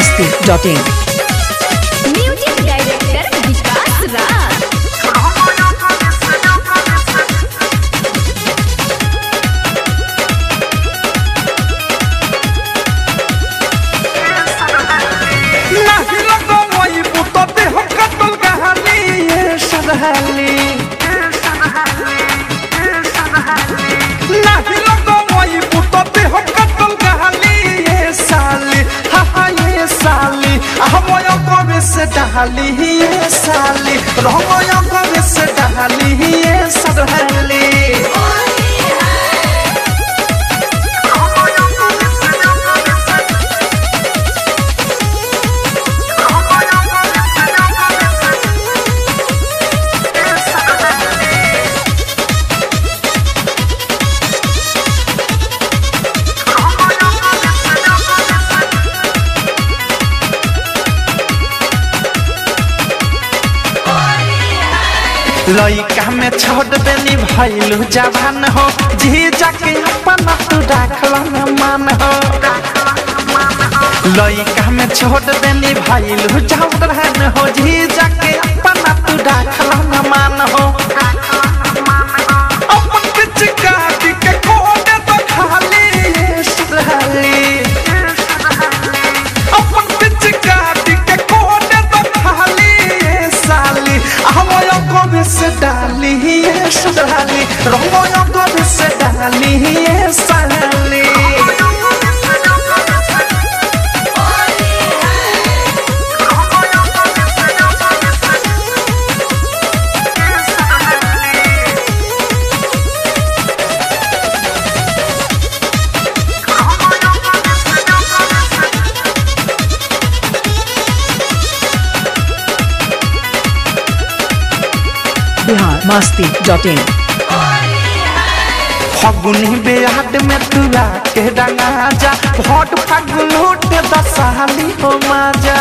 masti.in music director विकास राज नाही लगवई बुतते हम कतल कहानी ये सदहली नाही लगवई बुतते हम कतल कहानी ये साली हा हा ये साली हमय कबे से डहाली ये साली रहमय कबे से डहाली ये सदहली लइका में छोड़ देनी भैलू जवान हो जी जाके अपन तू राखल में मान हो लइका में छोड़ देनी भैलू जवान हो जी जाके अपन तू राखल में मान हो अपन पिचकारी के कोने तो खाली सुधाली अपन पिचकारी के कोने तो खाली ये साली हमय कबे से डाली ये सुधाली रंगय कबे से डाली ये साली बिहार masti.in फगुनी बेहाट में तुला के डंगा जा भोट फागुन उठे दसाली हो माजा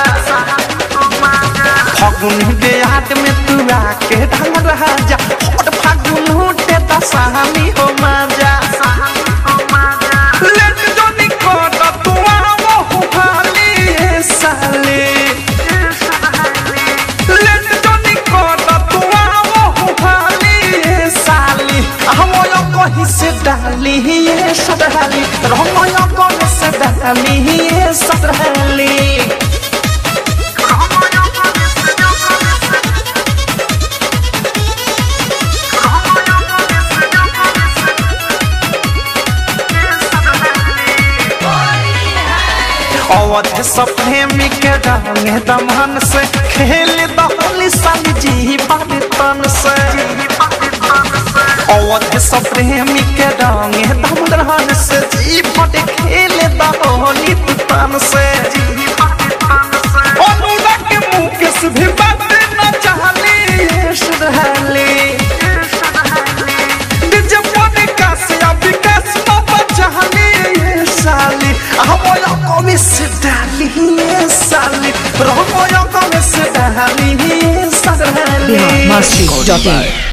फगुनी बेहाट में तुला के डंगा जा भोट फागुन उठे दसाली हो माजा लेट जो निकोट तू आवो हुहाली ए साली लेट जो निकोट तू आवो हुहाली ए साली हमय कहीं से डाली ये सदहली रंगय कहीं से डाली ये सदहली अवध सप्रेमी के रंग दमन से खेल दहली संग जी तन से अवध सप्रेमी के रंग दमन से जी पट खेल दहली तन से अनुराग के मुकेश भी बात न चाहली ये सुधरली डीजे मोने कासिया विकास बाबा चाहली ये साली हमय कमी से डाली ये साली रहमय कमी से डाली ये साली बिहार masti.in